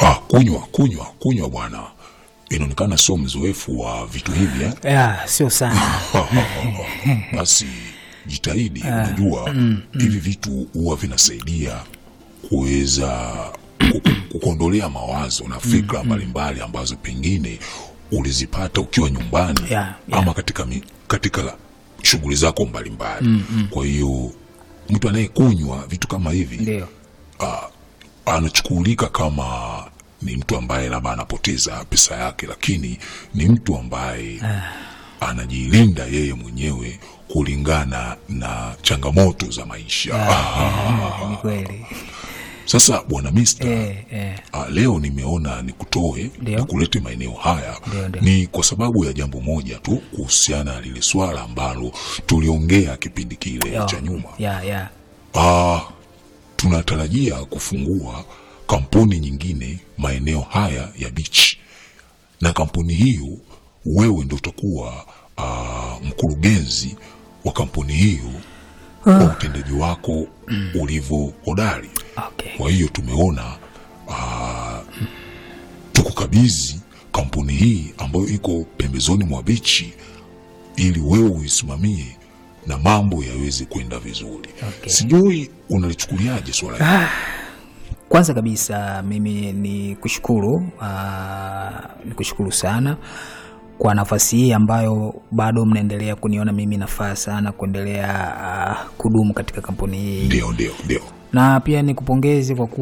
Ah, kunywa kunywa kunywa bwana, inaonekana sio mzoefu wa vitu hivi eh? ya sio sana Basi jitahidi. Unajua hivi vitu huwa vinasaidia kuweza ku- kukuondolea mawazo na fikra mbalimbali ambazo pengine ulizipata ukiwa nyumbani Yeah, yeah. ama katika, mi- katika shughuli zako mbalimbali. Kwa hiyo mtu anayekunywa vitu kama hivi ndio anachukulika kama ni mtu ambaye labda anapoteza pesa yake, lakini ni mtu ambaye anajilinda yeye mwenyewe kulingana na changamoto za maisha. Ah, ni kweli Sasa bwana Mister, eh, eh. ah, leo nimeona nikutoe Ndio. nikulete maeneo haya Ndio, ndio. ni kwa sababu ya jambo moja tu kuhusiana na lile swala ambalo tuliongea kipindi kile Yo, cha nyuma. ya ya Ah, tunatarajia kufungua kampuni nyingine maeneo haya ya beach, na kampuni hiyo wewe ndo utakuwa ah, mkurugenzi wa kampuni hiyo kwa utendaji wako ulivyo hodari. okay. Kwa hiyo tumeona ah, tukukabidhi kampuni hii ambayo iko pembezoni mwa bichi ili wewe uisimamie na mambo yaweze kwenda vizuri. Okay. Sijui unalichukuliaje swala hili? Kwanza kabisa mimi ni kushukuru aa, ni kushukuru sana kwa nafasi hii ambayo bado mnaendelea kuniona mimi nafaa sana kuendelea aa, kudumu katika kampuni hii, Ndio, ndio, ndio. na pia nikupongeze kwa kuwa